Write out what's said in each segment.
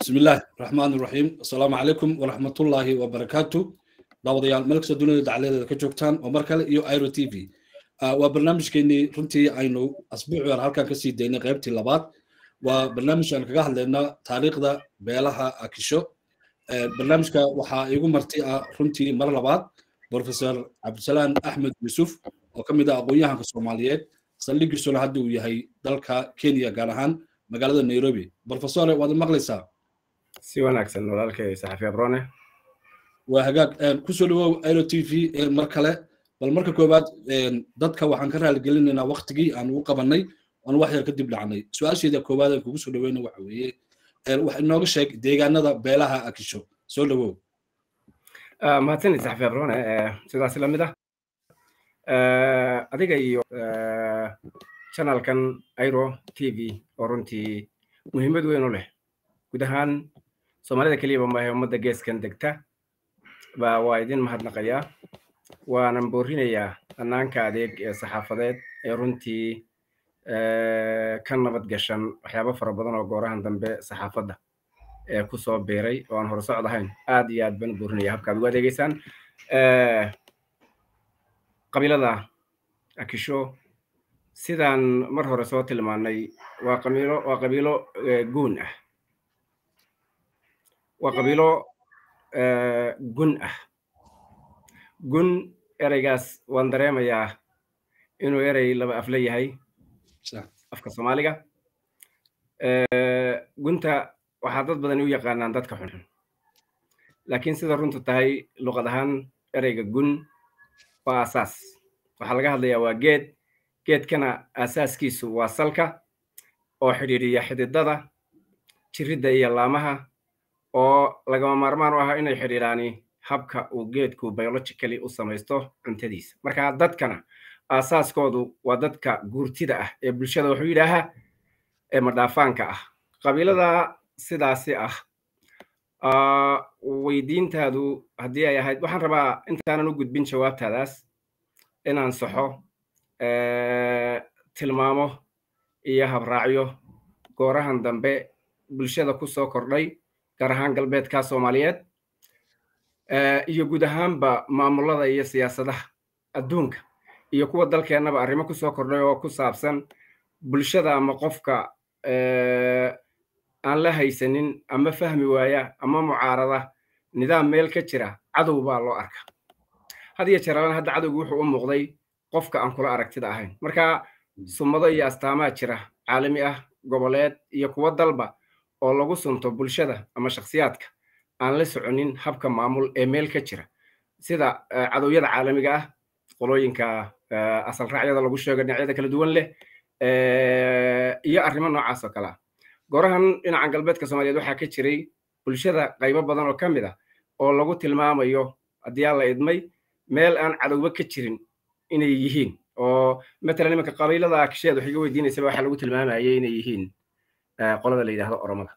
بسم الله الرحمن الرحيم السلام عليكم ورحمة الله وبركاته داوديال ملك سدوني دعالي كجوكتان ومركل يو ايرو تي في وبرنامج كيني رنتي اينو اسبوع ور halkan ka sii daynay qaybtii labaad waa barnaamij aan kaga hadlaynaa taariikhda beelaha akisho barnaamijka waxaa igu marti ah runtii mar labaad professor cabdisalaan axmed yuusuf oo ka mid ah aqoon-yahanka soomaaliyeed saldhigiisuna hadda uu yahay dalka kenya gaar ahaan magaalada nairobi professore waad maqlaysaa si wanaagsan walaalkay saxafi abrone waa hagaag kusoo dhawow aero t v mar kale bal marka koowaad dadka waxaan ka raaligelinaynaa waktigii aan ugu qabanay aan wax yar kadib dhacnay su-aasheeda koowaad aan kugu soo dhaweyna waxa weeye wax inooga sheeg deegaanada beelaha akisho soo dhawow mahadsanid saxafi abrone sidaas la mid ah adiga iyo channelkan airo t v oo runtii muhiimad weyn u leh guud ahaan soomaalida keliyaba maahe ummadda geeskan degta ba waa idin mahadnaqayaa waanan boorinayaa hannaanka adeeg ee saxaafadeed ee runtii ka nabad gashan waxyaabo fara badan oo goorahan dambe saxaafadda ee ku soo biiray oo aan hore socod ahayn aad iyo aad baan u boorinaya habkaad ugu adeegeysaan qabiilada akisho sidaan mar hore soo tilmaanay waa qabiilo waa qabiilo guun ah waa qabiilo gun ah gun ereygaas waan dareemayaa inuu erey laba afle yahay afka soomaaliga gunta waxaa dad badani u yaqaanaan dadka xunxun laakiin sida runtu tahay luqad ahaan ereyga gun waa asaas waxaa laga hadlayaa waa geed geedkana asaaskiisu waa salka oo xidhiidhiya xididada jiridda iyo laamaha oo lagama maarmaan u ah inay xidhiidhaani habka uu geedku biologically u samaysto cuntadiisa marka dadkana aasaaskoodu waa dadka guurtida ah ee bulshada wuxuu yidhaahaa ee madhaafaanka ah qabiilada sidaasi ah weydiintaadu haddii ay ahayd waxaan rabaa intaanan u gudbin jawaabtaadaas inaan saxo tilmaamo iyo habraacyo goorahan dambe bulshada ku soo kordhay gaar ahaan galbeedka soomaaliyeed iyo guud ahaanba maamulada iyo siyaasadaha adduunka iyo kuwa dalkeennaba arrimo ku soo kordhay oo ku saabsan bulshada ama qofka aan la haysanin ama fahmi waaya ama mucaarada nidaam meel ka jira cadow baa loo arka had iyo jeeralana hadda cadowgu wuxuu u muuqday qofka aan kula aragtida ahayn marka sumado iyo astaamaa jira caalami ah goboleed iyo kuwo dalba oo lagu sunto bulshada ama shakhsiyaadka aan la soconin habka maamul ee meel ka jira sida cadowyada caalamiga ah qolooyinka asal raacyada lagu sheego dhinacyada kala duwan leh iyo arrimo noocaas oo kale ah goorahan dhinacan galbeedka soomaaliyeed waxaa ka jiray bulshada qaybo badan oo ka mid ah oo lagu tilmaamayo haddii aan la idmay meel aan cadowba ka jirin inay yihiin oo matalan imanka qabiilada akisheed wax iga weydiinaysaba waxaa lagu tilmaamayay inay yihiin qolada la yidhahdo oromada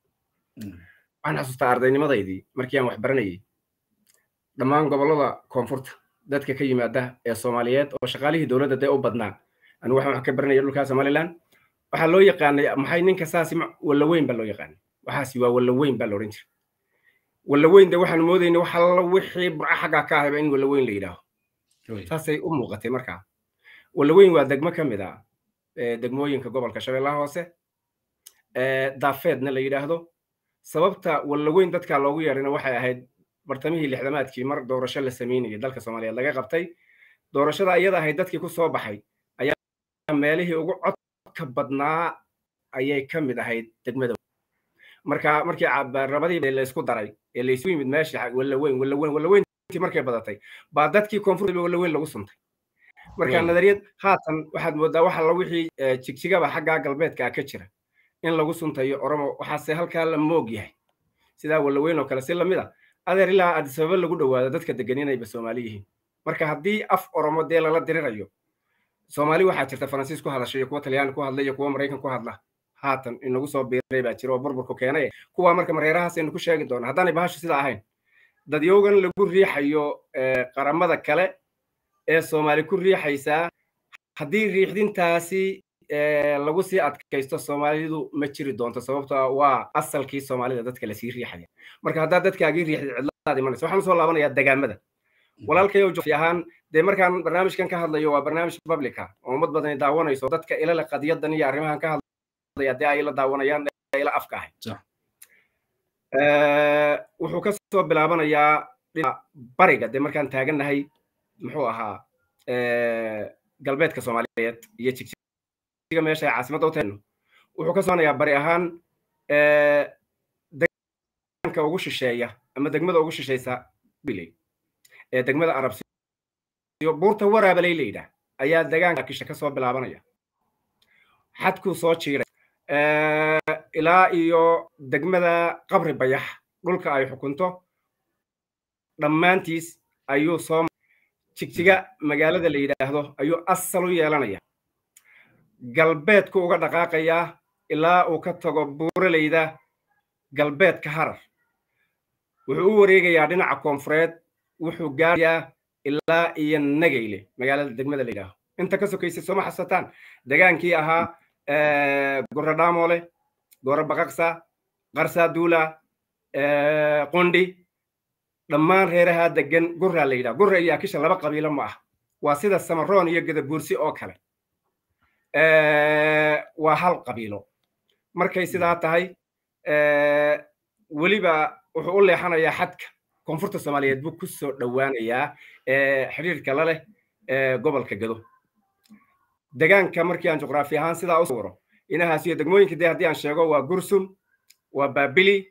waxaan xasuustaa ardaynimadaydii markii aan wax baranayay dhammaan gobollada koonfurta dadka ka yimaada ee soomaaliyeed oo shaqaalihii dowladda dee u badnaa anigu waxaan wax ka baranaya dhulkaa somaliland waxaa loo yaqaanay maxay ninka saasi wallaweyn baa loo yaqaanay waxaasi waa wallaweyn baa la odhan jiray wallaweyn de waxaan moodaynay wax alla wixii burca xaggaa ka ahayba in wallaweyn la yidhaaho saasay u muuqatay markaa wallaweyn waa degmo ka mid ah degmooyinka gobolka shabeellaha hoose daafeedna la yidhaahdo sababta wallaweyn dadkaa loogu yeedhayna waxay ahayd bartamihii lixdamaadkii mar doorasho la samaynayay dalka soomaaliyeed laga qabtay doorashada iyada ahayd dadkii ku soo baxay ayaa meelihii ugu codka badnaa ayay ka mid ahayd degmada marka markii rabadii laysku daray ee laysu yimid meesha wallaweyn wallaweyn wallaweyntii markay badatay baa dadkii koonfurta wallaweyn lagu suntay marka nadariyad haatan waxaad moodaa waxa la wixii jigjigaba xaggaa galbeedka ka jira in lagu suntayo oromo waxaase halkaa la moog yahay sidaa wallaweyn oo kale si lamid a adeer ilaa adisababa lagu dhowaado dadka degan inayba soomaali yihiin marka haddii af oromo dee lala dirirayo soomaali waxaa jirta faransiis ku hadasha iyo kuwa talyaani ku hadla iyo kuwa maraykan ku hadla haatan inagu soo biiray baa jira oo burburku keenay kuwaa marka mareerahaas aynu ku sheegi doona haddaanay bahashu sidaa ahayn dadyowgan lagu riixayo qaramada kale ee soomaali ku riixaysaa haddii riixdintaasi lagu sii adkaysto soomaalidu ma jiri doonto sababtoo waa asalkii soomaalida dadka lasii riixaya marka haddaad dadkaagii riixdid cidlaad imanaysa waxaan usoo laabanayaa degaamada walaalkayow jofi ahaan dee markaan barnaamijkan ka hadlayo waa barnaamij publica oo ummad badani daawanayso dadka ilale qadiyadan iyo arrimahan ka hadlaya dee ay la daawanayaan ila afka ahay wuxuu ka soo bilaabanayaa bariga dee markaan taagannahay muxuu ahaa galbeedka soomaaliyeed iyo jigjiga meesha ay caasimadda u tahayno wuxuu ka soconayaa bari ahaan degaanka ugu shisheeya ama degmada ugu shisheysa biley ee degmada arabsiyo buurta waraabaley la yidhaah ayaa degaanka kisha ka soo bilaabanaya xadkuu soo jiiray ilaa iyo degmada qabri bayax dhulka ay xukunto dhammaantiis ayuu soo jigjiga magaalada la yidhaahdo ayuu asal u yeelanaya galbeedku uga dhaqaaqayaa ilaa uu ka tago buuraleyda galbeedka harar wuxuu u wareegayaa dhinaca koonfureed wuxuu gaarayaa ilaa iyo nageyle magaalada degmada la yidhaaho inta ka sokaysay sooma xasataan degaankii ahaa gora dhaamole gora baqaqsa qarsaa duula qundi dhammaan reeraha degan gurraa la yidhaha gurra iyo akisha laba qabiilo ma ah waa sida samaroon iyo gadabuursi oo kale waa hal qabiilo markay sidaa tahay weliba wuxuu u leexanayaa xadka koonfurta soomaaliyeed buu ku soo dhowaanayaa xidhiirka la leh gobolka gado degaanka markii aan juqraafi ahaan sidaa u sawiro inahaas iyo degmooyinka dee haddii aan sheego waa gursum waa baabili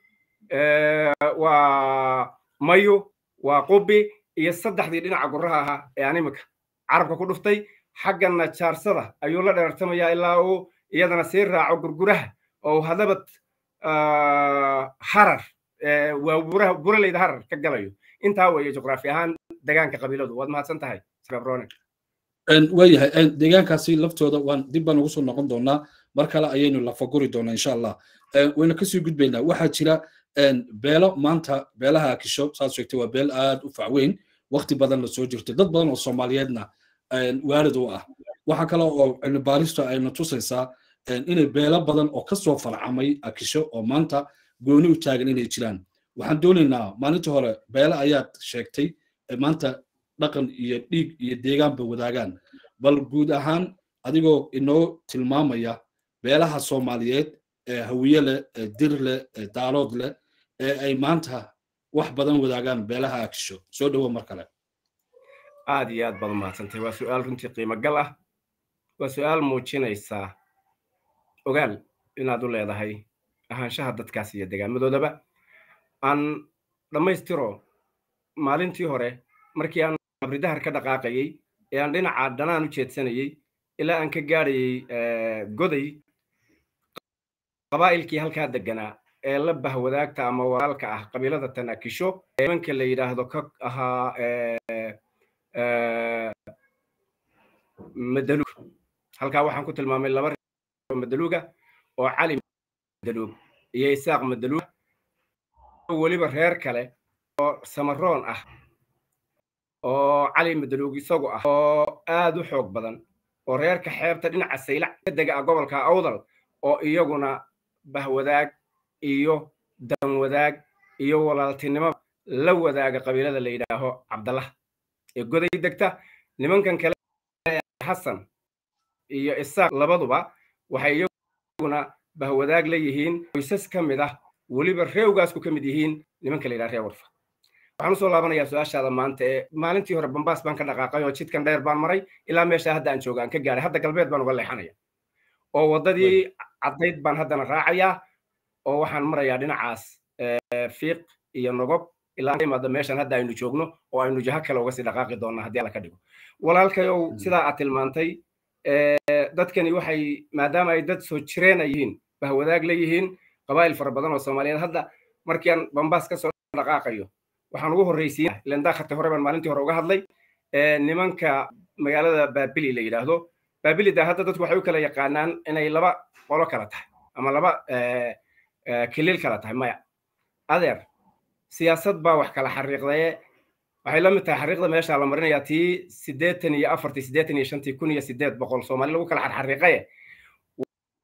waa mayu waa qubi iyo saddexdii dhinaca guraha ahaa ee aan imika carabka ku dhuftay xaggana jaarsada ayuu la dheertamayaa ilaa uu iyadana sii raaco gurguraha oo hadabad harar waa buraha buraleyda harar ka galayo intaa weeye juqraafi ahaan degaanka qabiiladu waad mahadsan tahay sabrone waayahay deegaankaasi laftooda waan dib baan ugu soo noqon doonaa mar kale ayaynu lafaguri doonaa insha allah wayna kasii gudbaynaa waxaa jira beelo maanta beelaha akisho saad sheegtay waa beel aad u facweyn waqti badan la soo jirto dad badan oo soomaaliyeedna waalid u ah waxa kale oo cilmibaaristu ayna tusaysaa inay beelo badan oo kasoo farcamay akisho oo maanta gooni u taagan inay jiraan waxaan doonaynaa maalintii hore beele ayaad sheegtay maanta dhaqan iyo dhiig iyo deegaanba wadaagaan bal guud ahaan adigoo inoo tilmaamaya beelaha soomaaliyeed ee hawiye leh ee dir leh ee daalood leh ee ay maanta wax badan wadaagaan beelaha akisho soo dhowo mar kale aad iyo aad baad u mahadsantay waa su-aal runtii qiimo gal ah waa su-aal muujinaysaa ogaal inaad u leedahay ahaanshaha dadkaas iyo degaamadoodaba aan dhammaystiro maalintii hore markii aan abridahar ka dhaqaaqayey ee aan dhinaca dhanaan u jeedsanayey ilaa aan ka gaadhayey goday qabaa'ilkii halkaa deganaa ee la bahwadaagta ama walaalka ah qabiilada tanakisho nimanka la yidhaahdo ka ahaa madaluug halkaa waxaan ku tilmaamay laba reer madaluuga oo cali madaluug iyo isaaq madaluug weliba reer kale oo samaroon ah oo cali madaluug isagu ah oo aad u xoog badan oo reerka xeebta dhinaca saylac ka dega ah gobolka awdal oo iyaguna bahwadaag iyo danwadaag iyo walaaltinimo la wadaaga qabiilada la yidhaaho cabdallah ee goday degta nimankan kale xasan iyo isaaq labaduba waxay iyaguna bahwadaag la yihiin qoysas ka mid ah weliba reewgaasku ka mid yihiin nimanka la yidhaha reer warfa waxaan usoo laabanayaa su-aashaada maanta ee maalintii hore bambaas baan ka dhaqaaqay oo jidkan dheer baan maray ilaa meesha hadda aan jooga aan ka gaaray hadda galbeed baan uga leexanaya oo waddadii caddayd baan haddana raacayaa oo waxaan marayaa dhinacaas fiiq iyo nogob ilaa imaada meeshan hadda aynu joogno oo aynu jaho kale uga sii dhaqaaqi doonaa haddii alla ka dhigo walaalkayow sidaa aad tilmaantay dadkani waxay maadaama ay dad soo jireena yihiin bahwadaag la yihiin qabaa'il fara badan oo soomaaliyeed hadda markii aan bambaas kasoo dhaqaaqayo waxaan ugu horreysiin ilan daakharta hore baan maalintii hore uga hadlay nimanka magaalada baabili la yidhaahdo baabili da hadda dadku waxay u kala yaqaanaan inay laba qolo kala tahay ama laba kilil kala tahay maya adeer siyaasad baa wax kala xariiqdaye waxay la mid tahay xariiqda meesha la marinayaa tii siddeetan iyo afartii siddeetan iyo shantii kun iyo siddeed boqol soomaali lagu kala xarxariiqaye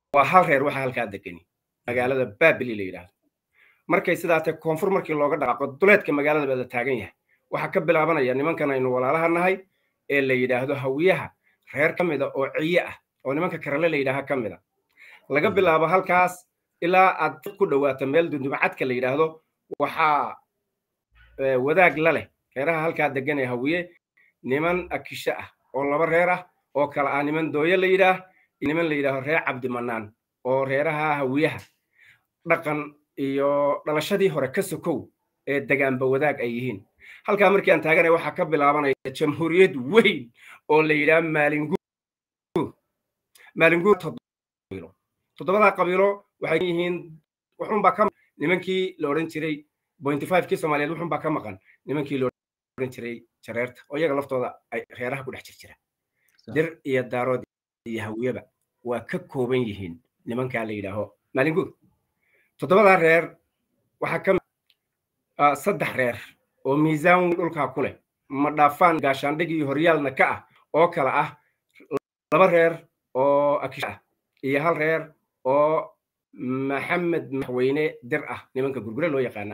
waa hal reer waxa halkaa degani magaalada babili la yidhaahdo markay sidaa tahay koonfur markii looga dhaqaaqo duleedka magaalada baa la taagan yahay waxaa ka bilaabanaya nimankan aynu walaalaha nahay ee la yidhaahdo hawiyaha reer ka mida oo ciye ah oo nimanka karale la yidhaaha ka mida laga bilaabo halkaas ilaa aad ku dhowaato meel dundumacadka la yidhaahdo waxaa wadaag la leh reeraha halkaa degan ee hawiye niman akisho ah oo laba reer ah oo kale ah niman dooye la yidhaah iyo niman la yidhaaho reer cabdimanaan oo reeraha hawiyaha dhaqan iyo dhalashadii hore ka sokow ee degaanba wadaag ay yihiin halkaa markii aan taaganay waxaa ka bilaabanaya jamhuuriyad weyn oo la yidhaha maalinguur maalinguur toddobadaa qabiilo waxay yihiin wuxuunbaa ka nimankii la odhan jiray bointy five kii soomaaliyeed wuxuunbaa ka maqan nimankii la odhan jiray jareerta oo iyaga laftooda ay reeraha ku dhex jir jira dir iyo daarood iyo hawiyaba waa ka kooban yihiin nimankaa la yidhaaho maalinguur toddobadaa reer waxaa ka saddex reer oo miisaan weyn dhulkaa ku leh ma dhaafaan gaashaandhig iyo horyaalna ka ah oo kale ah laba reer oo akish ah iyo hal reer oo maxamed madaxweyne dir ah nimanka gurgure loo yaqaana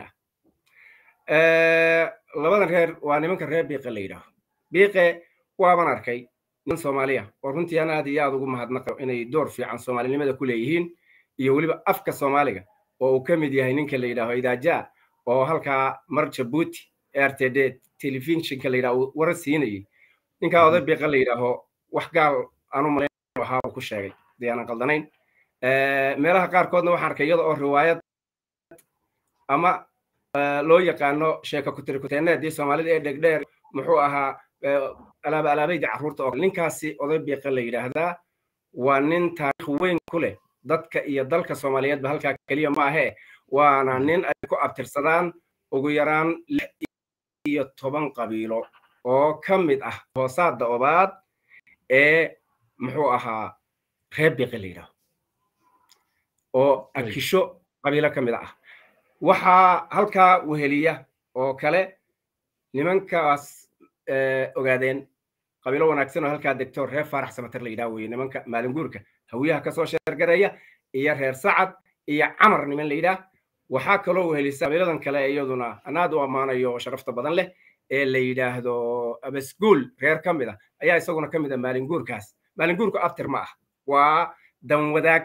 ah labadan reer waa nimanka reer biiqe la yidhaaho biiqe waaban arkay niman soomaaliya oo runtii aan aad iyo aad ugu mahadnaqo inay door fiican soomaalinimada ku leeyihiin iyo weliba afka soomaaliga oo uu ka mid yahay ninka la yidhaaho idaaja oo halkaa mar jabuuti r t d telefishinka la yidhaho warar siinayay ninkaa oday biiqa la yidhaaho wax gaal aanu malayn ahaa uu ku sheegay dee aanan qaldanayn meelaha qaarkoodna waxaan arkay iyada oo riwaayad ama loo yaqaano sheeka kutirikuteeneedii soomaalida ee dhegdheer muxuu ahaa alaaba alaabayda carruurta oo ninkaasi oday biiqa la yidhaahdaa waa nin taariikh weyn ku leh dadka iyo dalka soomaaliyeedba halkaa keliya ma ahee waana nin ay ku abtirsadaan ugu yaraan lix iyo toban qabiilo oo ka mid ah hoosaada obaad ee muxuu ahaa reer biiqi la yidhaaho oo akisho qabiilo ka mid ah waxaa halkaa weheliya oo kale nimankaas ogaadeen qabiilo wanaagsan oo halkaa degto reer faarax samater la yidhaha weye nimanka maalinguurka hawiyaha kasoo sheergaraya iyo reer sacad iyo camar niman la yidhaah waxaa kaloo wehelisa qabiiladan kale iyaduna anaad u ammaanayo oo sharafta badan leh ee la yidhaahdo abasguul reer ka mid ah ayaa isaguna ka mid ah maalinguurkaas maalinguurku abtir ma ah waa dan wadaag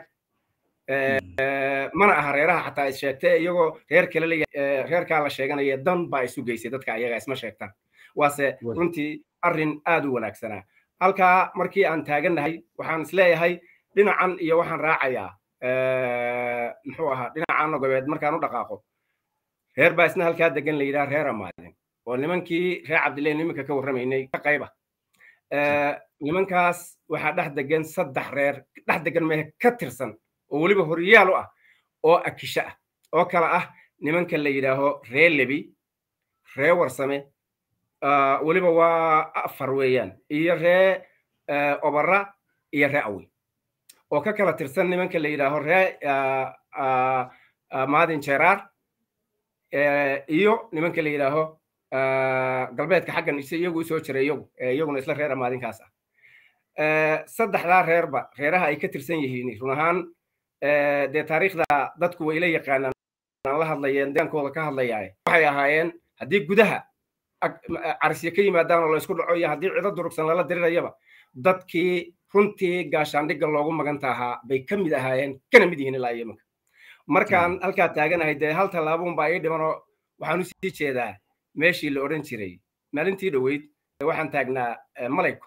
mana aha reeraha xataa is sheegtay iyagoo reer kale la reerkaa la sheeganaya dan baa isu geysay dadka ayaga isma sheegtaan waase runtii arrin aad u wanaagsanaa halkaa markii aan taagannahay waxaan isleeyahay dhinacan iyo waxaan raacayaa muxuu ahaa dhinacan nogobeed markaan u dhaqaaqo reer baa isna halkaa degan la yidhaha reer amaadin oo nimankii reer cabdillahi nimanka ka warramaynay ka qayba nimankaas waxaa dhex degan saddex reer dhex degan mehe ka tirsan oo weliba horyaal u ah oo akisho ah oo kale ah nimanka la yidhaaho ree lebi ree warsame weliba waa afar weeyaan iyo ree obara iyo ree awi oo ka kala tirsan nimanka la yidhaaho ree maadin jeraar iyo nimanka la yidhaaho galbeedka xaggan ise iyagu usoo jiray iyagu iyaguna isla reer amaadinkaas ah saddexdaa reerba reeraha ay ka tirsan yihiin run ahaan dee taariikhda dadku way la yaqaanaan la hadlayeen deegaankooda ka hadlayaaye waxay ahaayeen haddii gudaha carisye ka yimaadaan oo la isku dhaco iyo haddii cido durugsan lala dirirayaba dadkii runtii gaashaandhigga loogu maganta ahaa bay ka mid ahaayeen kana mid yihiin ilaa iyomanka markaan halkaa taaganahay dee hal tallaabuun baa ii dhimanoo waxaan u sii jeedaa meeshii la odhan jiray maalintii dhoweyd waxaan taagnaa malayko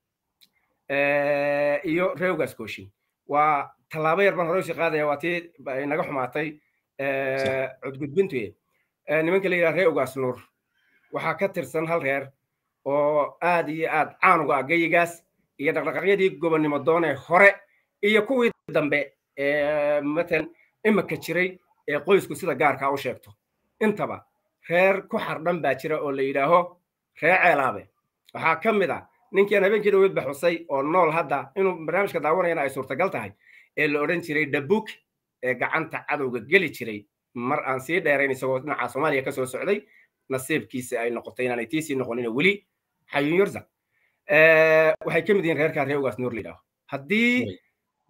iyo reewgaas kooshin waa tallaabo yar baan hore usii qaadaya waa tii naga xumaatay cudgudbintu nimanka la yidhaha reewgaas nuur waxaa ka tirsan hal reer oo aad iyo aad caanuga ah geyigaas iyo dhaqdhaqaaqyadii gobonnimo doonee hore iyo kuwii dambe ee matalan imika jiray ee qoysku sida gaarkaa u sheegto intaba reer ku xardhan baa jira oo la yidhaaho reer ceelaabe waxaa ka mid ah ninkii aan habeenkii dhaweyd baxusay oo nool hadda inuu barnaamijka daawanayana ay suurtagal tahay ee la odhan jiray dabuk ee gacanta cadowga geli jiray mar aan sii dheerayn isagoo dhinaca soomaaliya kasoo socday nasiibkiisa ay noqotay inaanay tiisii noqonin weli xayun yarza waxay ka mid yihiin reerkaa reewgaas nuur la yidhaaho haddii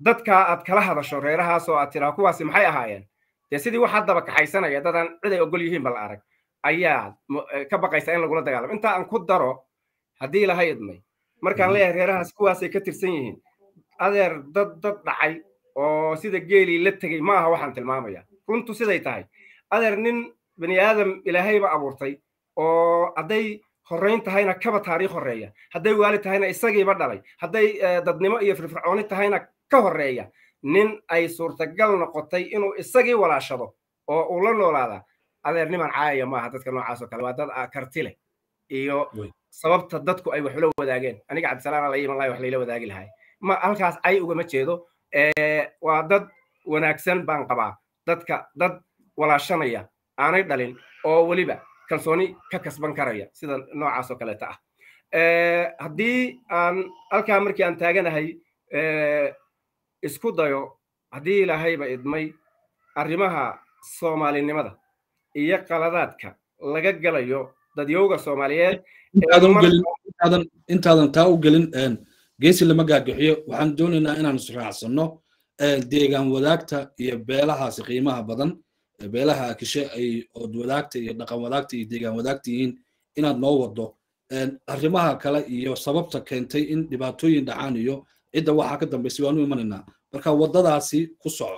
dadka aad kala hadasho reerahaas oo aad tiraa kuwaasi maxay ahaayeen dee sidii wax haddaba kaxaysanaya dadaan cid ay ogol yihiin bal arag ayaa ka baqaysa in lagula dagaalamo inta aan ku daro haddii ilahay idmay markaan leeyahay reerahaas kuwaasay ka tirsan yihiin adeer dad dad dhacay oo sida geelii la tegey ma aha waxaan tilmaamaya runtu siday tahay adeer nin bani aadam ilaahayba abuurtay oo hadday horrayn tahayna kaba taariikh horreeya hadday waali tahayna isagiiba dhalay hadday dadnimo iyo firfircooni tahayna ka horreeya nin ay suurtagal noqotay inuu isagii walaashado oo uu la noolaada adeer niman caayaya maaha dadka noocaas oo kale waa dad karti leh iyo sababta dadku ay wax ula wadaageen aniga cabdisalaam ala iman lahi wax layla wadaagi lahay ma halkaas cay ugama jeedo waa dad wanaagsan baan qabaa dadka dad walaashanaya aanay dhalin oo weliba kalsooni ka kasban karaya sida noocaas oo kaleeta ah haddii aan halkaa markii aan taaganahay isku dayo haddii ilaahayba idmay arrimaha soomaalinimada iyo qaladaadka laga galayo dadyowga soomaaliyeed intaadan taa u gelin geesi lama gaagaxiyo waxaan doonaynaa inaan israacsanno deegaan wadaagta iyo beelahaasi qiimaha badan beelaha akishe ay ood wadaagta iyo dhaqan wadaagta iyo deegaan wadaagta yihiin inaad noo wado arrimaha kale iyo sababta keentay in dhibaatooyin dhacaan iyo cidda waxaa ka dambaysay waanu imanaynaa marka waddadaasi ku soco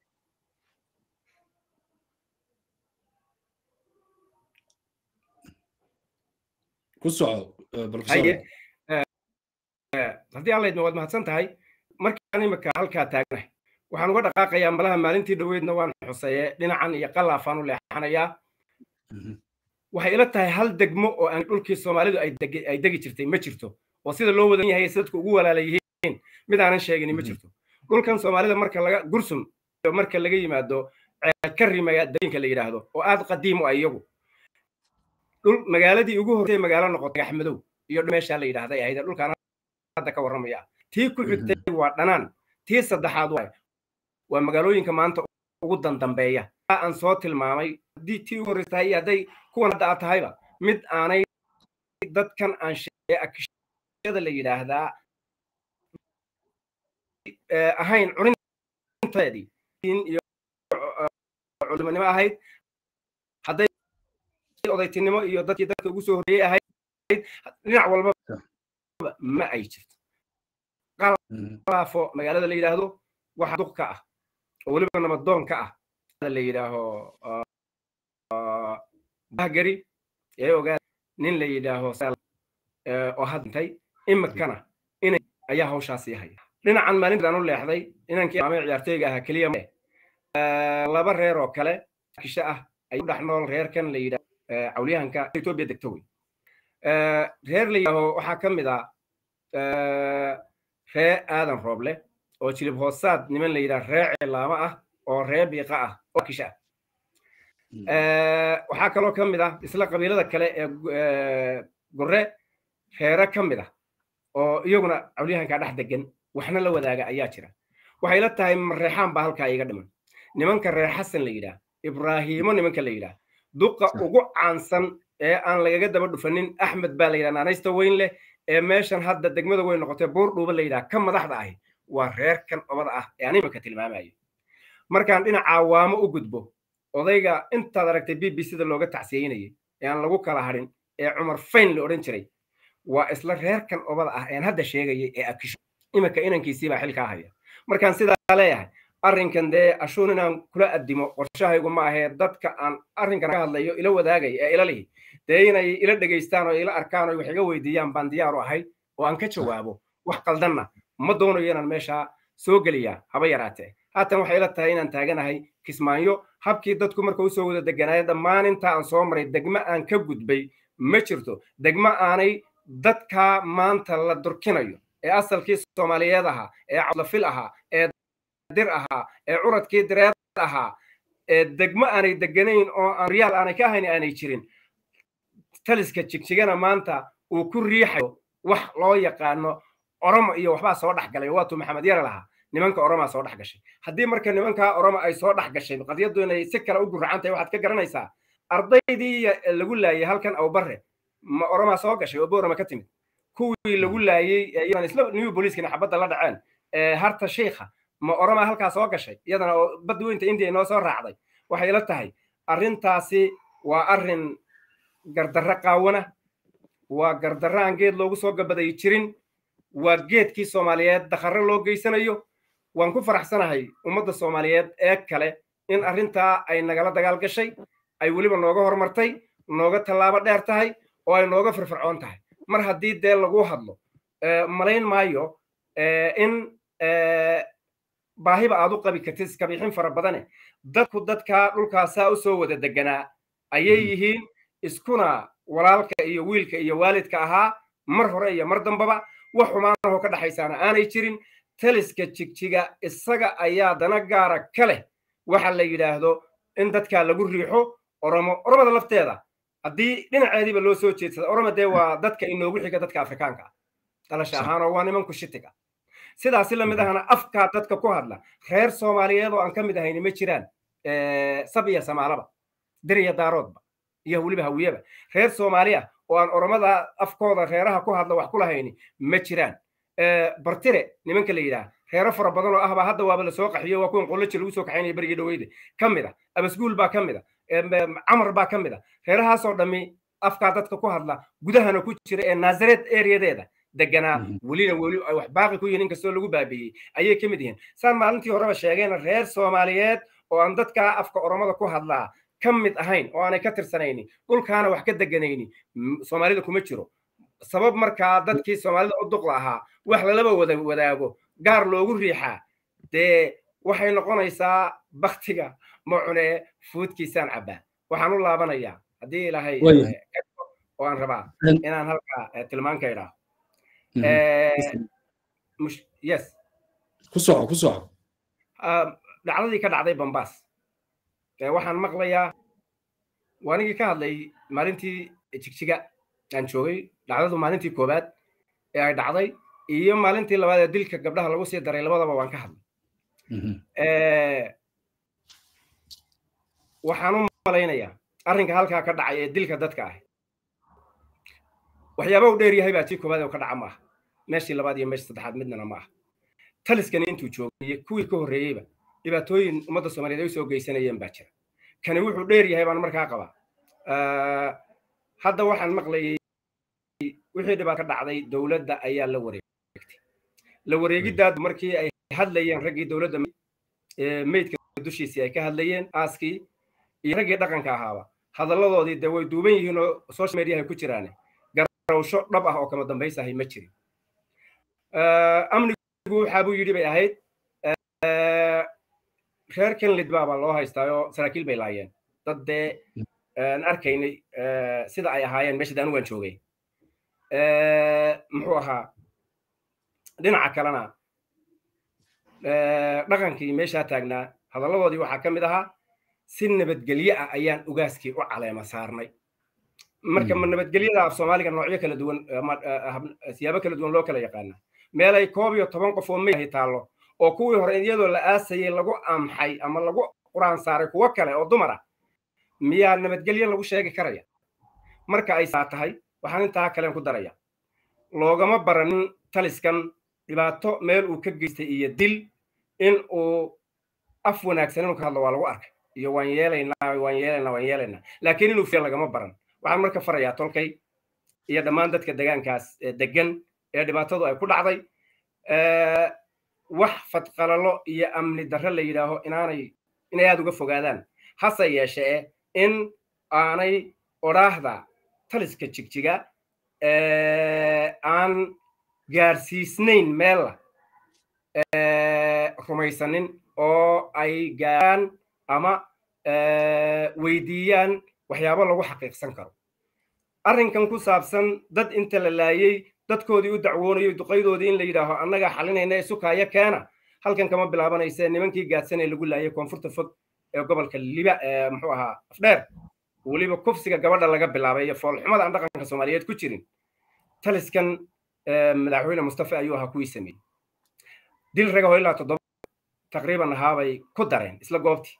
ku soco haddii alla idma waad mahadsan tahay markaan imika halkaa taagnahay waxaan uga dhaqaaqayaa malaha maalintii dhoweydna waan xuseeye dhinacan iyo qalaafaan u leexanayaa waxay ila tahay hal degmo oo aan dhulkii soomaalidu ay degi jirtay ma jirto oo sida loo wadan yahay dadku ugu walaala yihiin mid aanan sheegini ma jirto dhulkan soomaalida marka laga gursum marka laga yimaado ceelkarimaga degooyinka la yidhaahdo oo aad qadiim u ah iyagu dhul magaaladii ugu horreysay magaalo noqotay axmedow iyo meeshaa la yidhaahday ahayd dhulkaan hadda ka warramaya tii ku xigtay waa dhanaan tii saddexaad waa waa magaalooyinka maanta ugu dandambeeya aan soo tilmaamay haddii tii ugu horreysa tahay iyo hadday kuwan hadda aad tahayba mid aanay dadkan aan sheegay akishada la yidhaahdaa ahayn curinteedii iyo culimonimo ahayd hadday odaytinimo iyo dadkii dadka ugu soo horreeyey ahayd dhinac walba ma ay jirto qalaafo magaalada la yidhaahdo waxa duq ka ah oo weliba namadoon ka ah la yidhaaho bahgari ee ogaa nin la yidhaaho oo hadintay imikana inay ayaa hawshaasii haya dhinacan maalintaan u leexday inankii maamay ciyaartooyga ahaa keliya laba reer oo kale kisho ah ay u dhex nool reerkan la yidhaho cawliyahanka etoobiya degto wey reer la yidhaaho waxaa ka mid ah ree aadan rooble oo jilib hoosaad niman la yidhaha ree cilaamo ah oo ree biiqa ah oo kisha ah waxaa kaloo ka mid ah isla qabiilada kale ee gore reere ka mid ah oo iyaguna cawliyahankaa dhex degan waxna la wadaaga ayaa jira waxay la tahay mareexaan baa halkaa iga dhiman nimanka reer xasan la yidhaah ibraahiimo nimanka la yidhaah duqa ugu caansan ee aan lagaga daba dhufanin axmed baa la yidhaha naanaysta weyn leh ee meeshan hadda degmada weyn noqotay buur dhuuba la yidhaha ka madaxda ahi waa reerkan obada ah ee aan iminka tilmaamayo markaan dhinaca waamo u gudbo odayga intaad aragtay b b c da looga tacsiyeynayay ee aan lagu kala hadhin ee cumar fayn la odhan jiray waa isla reerkan obada ah ean hadda sheegayay ee akisho iminka inankiisii baa xilkaa haya markaan sidaa leeyahay arrinkan dee ashuun inaan kula addimo qorshahaygu ma ahee dadka aan arrinkan ka hadlayo ila wadaagay ee ila lihi dee inay ila dhegaystaan oo ila arkaan oo wax iga weydiiyaan baan diyaar u ahay oo aan ka jawaabo wax qaldanna ma doonayo inaan meeshaa soo geliyaa haba yaraatee haatan waxay ila tahay inaan taaganahay kismaayo habkii dadku marka usoo wada deganaayo dhammaan inta aan soo maray degmo aan ka gudbay ma jirto degmo aanay dadkaa maanta la durkinayo ee asalkii soomaaliyeed ahaa ee cadlafil ahaa ee dir ahaa ee curadkii direed ahaa ee degmo aanay deganayn oo aan riyaal aanay ka ahayn aanay jirin taliska jigjigana maanta uu ku riixayo wax loo yaqaano oromo iyo waxbaa soo dhex galay waatuu maxamed yare lahaa nimanka oromaa soo dhex gashay haddii marka nimankaa oromo ay soo dhex gashay qadiyaddu inay si kale u guracan tahay waxaad ka garanaysaa ardaydii lagu laayay halkan awbarre ma oromaa soo gashay oo boorama ka timid kuwii lagu laayey iyadaan isla new booliiskana xabadda la dhaceen harta sheikha ma oroma halkaa soo gashay iyadana oo badda weynta indiya inoo soo raacday waxay la tahay arrintaasi waa arrin gardarro qaawana waa gardarro aan geed loogu soo gabaday jirin waa geedkii soomaaliyeed dakharro loo geysanayo waan ku faraxsanahay ummadda soomaaliyeed ee kale in arrintaa ay nagala dagaal gashay ay weliba nooga hormartay nooga tallaabo dheer tahay oo ay nooga firfircoon tahay mar haddii dee lagu hadlo malayn maayo in baahiba aad u qabi kartid iskabixin fara badane dadku dadkaa dhulkaasaa u soo wada deganaa ayay yihiin iskuna walaalka iyo wiilka iyo waalidka ahaa mar hore iyo mar dambaba wax xumaanahoo ka dhaxaysaana aanay jirin taliska jigjiga isaga ayaa dana gaara ka leh waxa la yidhaahdo in dadkaa lagu riixo oromo oromada lafteeda haddii dhinaceediiba loo soo jeedsada oroma dee waa dadka inoogu xiga dadka afrikaanka ah dhalasha ahaanoo waa nimanku shitiga sidaasi lamid ahana afkaa dadka ku hadla reer soomaaliyeed oo aan ka mid ahayni ma jiraan sab iyo samaalaba deriya daaroodba iyo weliba hawiyaba reer soomaaliya oo aan oromada afkooda reeraha ku hadla wax ku lahayni ma jiraan bartire nimanka la yidhaah reero fara badan oo ahbaa hadda waaba lasoo qaxiyo waa kuwan qoloji lagu soo kaxaynaya berigii dhaweyda ka mid a abasguul baa ka mid a camar baa ka mid a reerahaasoo dhammi afkaa dadka ku hadla gudahana ku jira ee naasareed ereyadeeda deganaa welina weli ay wax baaqi ku yihiin inkastoo lagu baabiiyey ayay ka mid yihiin saan maalintii horeba sheegayna reer soomaaliyeed oo aan dadkaa afka oromada ku hadlaa ka mid ahayn oo aanay ka tirsanaynin dhulkaana wax ka deganaynin soomaalida kuma jiro sabab markaa dadkii soomaalida u duqla ahaa wax lalaba wada wadaago gaar loogu riixaa dee waxay noqonaysaa baktiga macune fuudkiisaan cabbaa waxaan u laabanayaa haddii ilaahay oo aan rabaa inaan halkaa tilmaan ka idhaaho yes ku soco ku soco dhacdadii ka dhacday bambaas waxaan maqlayaa waanigii ka hadlay maalintii jigjiga aan joogay dhacdadu maalintii koowaad ee ay dhacday iyo maalintii labaad ee dilka gabdhaha lagu sii daray labadaba waan ka hadlay waxaan u malaynayaa arrinka halkaa ka dhacay ee dilka dadka ah waxyaaba u dheer yahay baa tii koowaad oo ka dhaca maaha meeshii labaad iyo meeshii saddexaad midnana ma aha taliskani intuu joogay iyo kuwii ka horreeyeyba dhibaatooyin ummadda soomaaliyeed ay u soo geysanayeen baa jira kani wuxuu dheer yahay baan markaa qabaa hadda waxaan maqlayay wixii dhibaat ka dhacday dowladda ayaa la wareegtay la wareegiddaadu markii ay hadlayeen raggii dowladda meydka dushiisii ay ka hadlayeen aaskii iyo raggii dhaqanka ahaaba hadalladoodii dee way duuban yihiin oo social mediahay ku jiraane garawsho dhab ah oo kama dambaysahay ma jirin amnigu waxaa buu yidhi bay ahayd reer kenlid baabaa loo haystaayoo saraakiil bay laayeen dad dee aan arkaynay sida ay ahaayeen meesha daanu waan joogay muxuu ahaa dhinaca kalena dhaqankii meeshaa taagnaa hadalladoodii waxaa ka mid ahaa si nabadgelye ah ayaan ugaaskii u caleema saarnay marka ma nabadgelyada af soomaaliga noocyo kala duwan siyaabo kala duwan loo kala yaqaana meelay koob iyo toban qof oo meyahay taallo oo kuwii hore iyadoo la aasayay lagu amxay ama lagu quraan saaray kuwo kale oo dumar ah miyaa nabadgelye lagu sheegi karaya marka ay saa tahay waxaan intaa kalen ku daraya loogama baranin taliskan dhibaato meel uu ka geystay iyo dil in uu af wanaagsan inuu ka hadlo waa lagu arkay iyo waan yeelaynaa waan yeelaynaa waan yeelaynaa laakiin inuu fiya lagama baran waxaan marka farayaa tolkay iyo dhammaan dadka degaankaas degan ee dhibaatadu ay ku dhacday wax fadqalalo iyo amni darre la yidhaaho inaanay inay aada uga fogaadaan hase yeeshee in aanay odhaahda taliska jigjiga aan gaarsiisnayn meella rumaysanin oo ay gaaraan ama weydiiyaan waxyaabo lagu xaqiiqsan karo arrinkan ku saabsan dad inta la laayey dadkoodii u dacwoonayo duqaydoodii in la yidhaaho annagaa xalinayna ee sukaayo keena halkan kama bilaabanayse nimankii gaadsanee lagu laayay koonfurta fog ee gobolka liba muxuu ahaa afdheer weliba kufsiga gabadha laga bilaabay iyo foolxumada aan dhaqanka soomaaliyeed ku jirin taliskan madaxweyne mustafa ayuu ahaa kuwii sameeyey dil ragaho ilaa toddoba taqriiban ahaabay ku dareen isla goobtii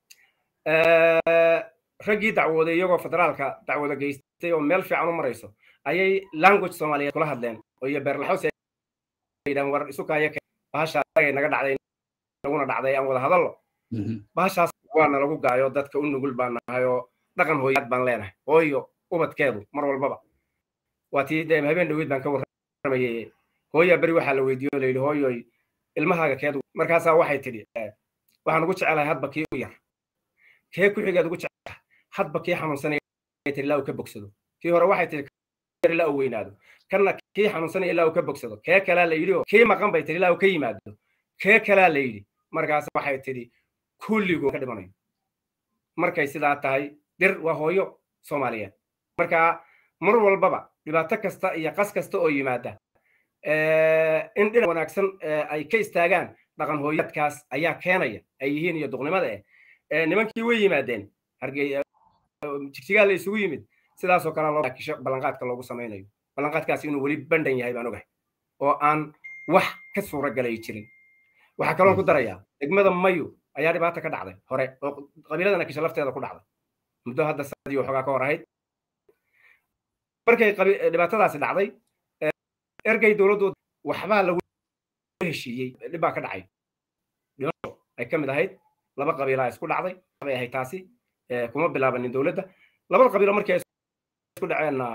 raggii dacwooday iyagoo federaalka dacwada geystay oo meel fiican u marayso ayay language soomaaliyeed kula hadleen oo iyo beerlaxoos yidhahan war isu kaaya bahasha naga dhacday naguna dhacday aan wada hadallo bahashaas waana lagu gaayo dadka u nugul baan nahay oo dhaqan hooyaad baan leenahay hooyo ubadkeedu mar walbaba waa tii de habeen dhaweyd baan ka warramayay hooyaa beri waxaa la weydiiyo layidhi hooyoy ilmahaaga keed markaasaa waxay tidhi waxaan ugu jecelahay hadba kii u yar kee ku xigeed ugu jecelahay hadba kii xanuunsanaya tii ilaa uu ka bogsado kii hore waxay tidhi ilaa uu weynaado kanna kii xanuunsanaya ilaa uu ka bogsado kee kalaa la yidhi oo kii maqan bay tidhi ilaa uu ka yimaado kee kalaa la yidhi markaas waxay tidhi kulligoo ka dhimanayo markay sidaa tahay dir waa hooyo soomaaliyeed marka mar walbaba dhibaato kasta iyo qas kasta oo yimaada in dhinac wanaagsan ay ka istaagaan dhaqan hooyaadkaas ayaa keenaya ay yihiin iyo duqnimada eh nimankii way yimaadeen jigjigaa la isugu yimid sidaasoo kale loo kisho ballanqaadka loogu samaynayo ballanqaadkaas inuu weli bandhan yahay baan ogahay oo aan wax ka suura galay jirin waxaa kaloon ku darayaa degmada mayu ayaa dhibaata ka dhacday hore oo qabiiladana kisho lafteeda ku dhacday muddo hadda sanadii waxoogaa ka hor ahayd markay dhibaatadaasi dhacday ergey dowladdu waxbaa lagu heshiiyey dhib baa ka dhacay dhimasho ay ka mid ahayd laba qabiilaa isku dhacday bay ahayd taasi kuma bilaabanin dowladda labada qabiilo markii ay isku dhaceenna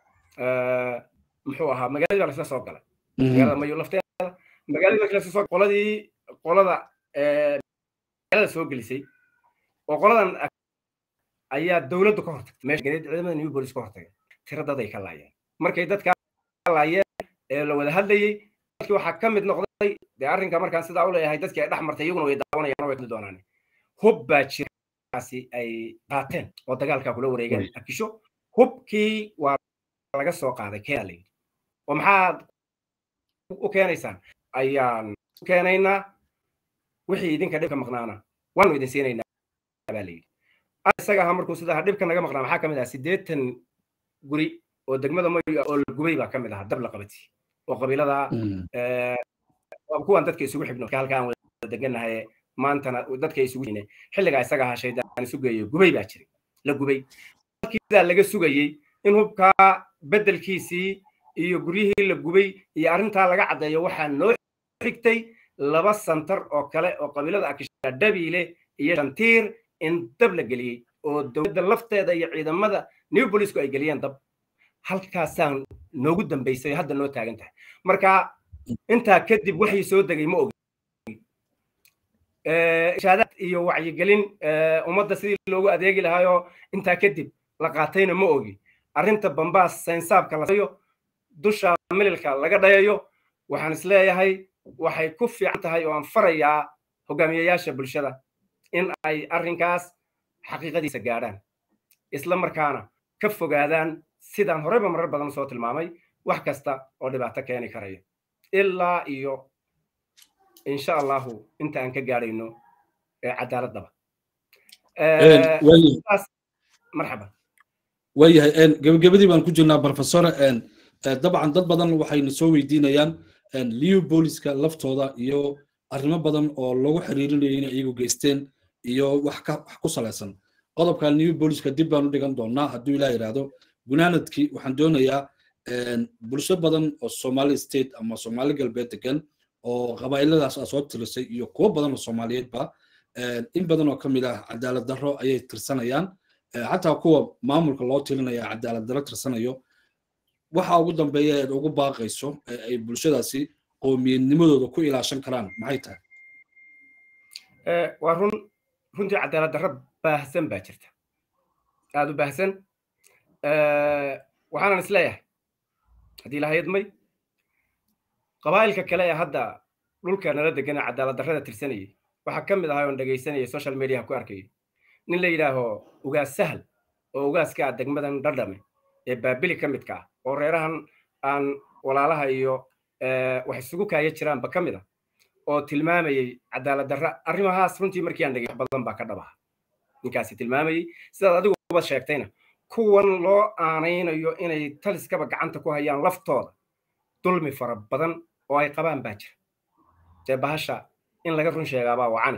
muxuu ahaa magaaladii baa laisla soo galay magaalada mayu lafteeda magaaladii markii lasla soo qoladii qolada magaalada soo gelisay oo qoladan ayaa dowladdu ka hortagtay meesha ciidamada new police ka hortagay tiro dad ay ka laayeen markay dadka laayeen ee la wada hadlayey dadkii waxaa ka mid noqday dee arrinka markaan sidaa u leeyahay dadkii ay dhex martay iyaguna way daawanayaan way doonaan hub baa jiraasi ay qaateen oo dagaalkaa kula wareegeen akisho hubkii waa laga soo qaaday keenaa layidhi oo maxaad u keenaysaan ayaan u keenaynaa wixii idinka dhibka maqnaana waanu idin siinaynaa baa layidhi isaga ahaa markuu sidaa dhibka naga maqnaa maxaa ka mid ah siddeetan guri oo degmada mayu oo la gubay baa ka mid ahaa dab la qabati oo qabiilada kuwan dadka isugu xibno halka aan wada deganahay maantana dadka isugu jine xilligaa isaga ahaa shaydaan isu geeyo gubay baa jiray la gubay sidaa laga sugayey in hubkaa beddelkiisii iyo guryihii la gubay iyo arrintaa laga caddeeyo waxaa noo xigtay laba santar oo kale oo qabiilada akisha dhabiile iyo shantiir in dab la geliyey oo dowladda lafteeda iyo ciidamada new bolisku ay geliyeen dab halkaasaan noogu dambaysay hadda noo taagan tahay marka intaa kadib waxay soo degay ma ogi ishaadaad iyo wacyigelin ummadda sidii loogu adeegi lahaayoo intaa kadib la qaatayna ma ogi arrinta bambaas saynsaabka lasayo dusha mililka laga dhayayo waxaan isleeyahay waxay ku fiican tahay oo aan farayaa hogaamiyayaasha bulshada in ay arrinkaas xaqiiqadiisa gaadhaan isla markaana ka fogaadaan sidaan horeyba marar badan soo tilmaamay wax kasta oo dhibaato keeni karaya ilaa iyo insha allahu inta aan ka gaadhayno cadaaladaba marxaba waayahay gebagabadii baan ku jirnaa professor dabcan dad badan waxayna soo weydiinayaan liu booliska laftooda iyo arrimo badan oo lagu xiriirinayo inay iyagu geysteen iyo wax ku salaysan qodobka new booliska dib baan u dhigan doonaa hadduu ilaa yidhaahdo gunaanadkii waxaan doonayaa bulsho badan oo somali state ama somali galbeed degan oo qabaa'iladaas aa soo tirisay iyo kuwo badan oo soomaaliyeedba in badan oo ka mid ah cadaalad darro ayay tirsanayaan xataa kuwa maamulka loo tirinaya cadaalad darro tirsanayo waxa ugu dambeeya eed ugu baaqayso ay bulshadaasi qowmiyadnimadooda ku ilaashan karaan maxay tahay waa run runtii cadaalad darro baahsan baa jirta aada u baahsan waxaanan isleeyahay haddii lahayadmay qabaa'ilka kale ee hadda dhulka nala degan ee cadaalad darrada tirsanayay waxaa ka mid ahaa oon dhegaysanayay social mediaha ku arkayay nin la yidhaaho ugaas sahal oo ugaaska ah degmadan dhadhame ee baabili ka midka ah oo reerahan aan walaalaha iyo wax isugu kaaya jiraanba ka mid ah oo tilmaamayey cadaalad darra arrimahaas runtii markii aan dhegay wax badan baa ka dhabaha ninkaasi tilmaamayey sidaad adiguba sheegtayna kuwan loo aanaynayo inay taliskaba gacanta ku hayaan laftooda dulmi fara badan oo ay qabaan baa jira dee bahasha in laga run sheegaabaa wacane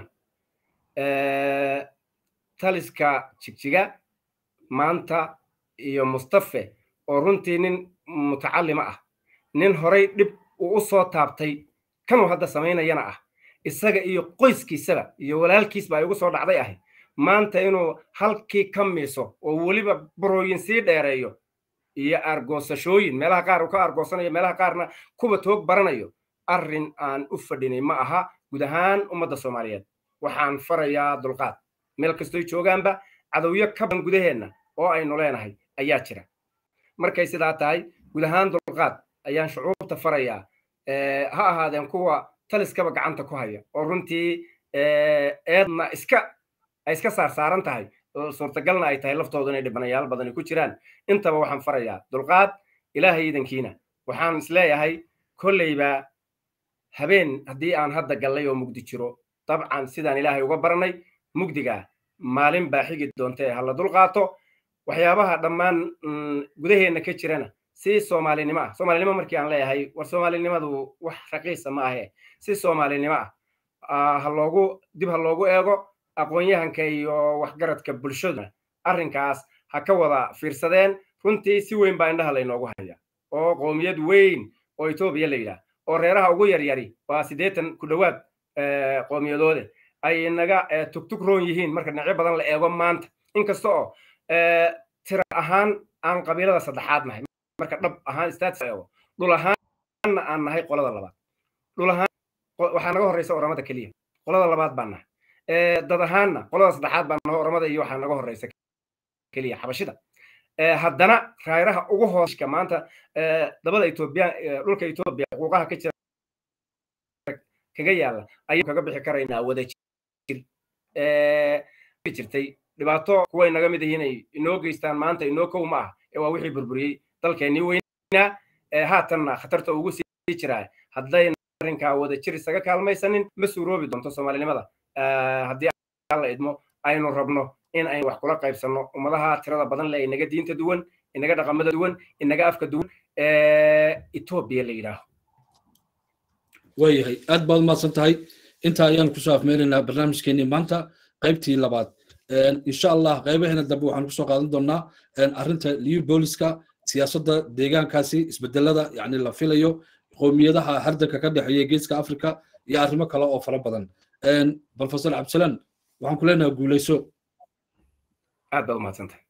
taliska jigjiga maanta iyo mustafe oo runtii nin mutacallima ah nin horay dhib uu u soo taabtay kanuu hadda samaynayana ah isaga iyo qoyskiisaba iyo walaalkiis baa igu soo dhacday ahi maanta inuu halkii ka miiso oo weliba burooyin sii dheereeyo iyo argoosashooyin meelaha qaar uu ka argoosanayo meelaha qaarna kuba toog baranayo arrin aan u fadhinay ma aha guud ahaan ummadda soomaaliyeed waxaan farayaa dulqaad meel kastoy joogaanba cadowyo ka badan gudaheenna oo aynu leenahay ayaa jira markay sidaa tahay guud ahaan dulqaad ayaan shucuurta farayaa ha ahaadeen kuwa taliskaba gacanta ku haya oo runtii eedna iska ay iska saarsaaran tahay suurtagalna ay tahay laftoodu inay dhibanayaal badani ku jiraan intaba waxaan farayaa dulqaad ilaahay idankiina waxaan isleeyahay kolleyba habeen haddii aan hadda gallay oo mugdi jiro dabcan sidaan ilaahay uga baranay mugdigaa maalin baa xigi doontae ha la dulqaato waxyaabaha dhammaan gudaheenna ka jirana si soomaalinimo ah soomaalinimo markii aan leeyahay war soomaalinimadu wax raqiisa ma ahe si soomaalinimo ah ha loogu dib ha loogu eego aqoon-yahanka iyo waxgaradka bulshaduna arrinkaas ha ka wada fiirsadeen runtii si weyn baa indhaha laynoogu haya oo qoomiyad weyn oo etoobiya la yidhaah oo reeraha ugu yaryari waa siddeetan ku dhowaad qoomiyadoode ay naga tugtug roon yihiin marka dhinacyo badan la eego maanta inkasta oo tira ahaan aan qabiilada saddexaad nahay marka dhab ahaan status eego dhul ahaanna aan nahay qolada labaad dhul ahaan waxaa naga horreysa oramada keliya qolada labaad baan nahay dad ahaanna qolada saddexaad baan nahay oramada iyo waxaa naga horreysa keliya xabashida haddana raayraha ugu hooska maanta dabada etoobiya dhulka etoobiya xuquuqaha ka jira kaga yaalla ayaynu kaga bixi karaynaa wada jir jirtay dhibaato kuway naga mid yihiin ay inoo geystaan maanta inoo kow ma ah ee waa wixii burburiyey dalkeennii weynaa haatanna khatarta ugu sii jiraa haddayn arrinkaa wada jir isaga kaalmaysanin ma suuroobi doonto soomaalinimada haddii alla idmo aynu rabno in aynu wax kula qaybsanno ummadaha tirada badan le inaga diinta duwan inaga dhaqamada duwan inaga afka duwan etoobiya la yidhaaho waayahay aad baad umahadsan tahay intaa ayaan kusoo afmeelaynaa barnaamijkeenii maanta qaybtii labaad insha allah qaybaheena dambe waxaan kusoo qaadan doonaa arrinta liu booliska siyaasadda deegaankaasi isbedelada yani la filayo qowmiyadaha hardanka ka dhexeeya geeska africa iyo arrimo kale oo fara badan professor cabdisalaan waxaan ku leenahay guuleyso aad baad umahadsantahay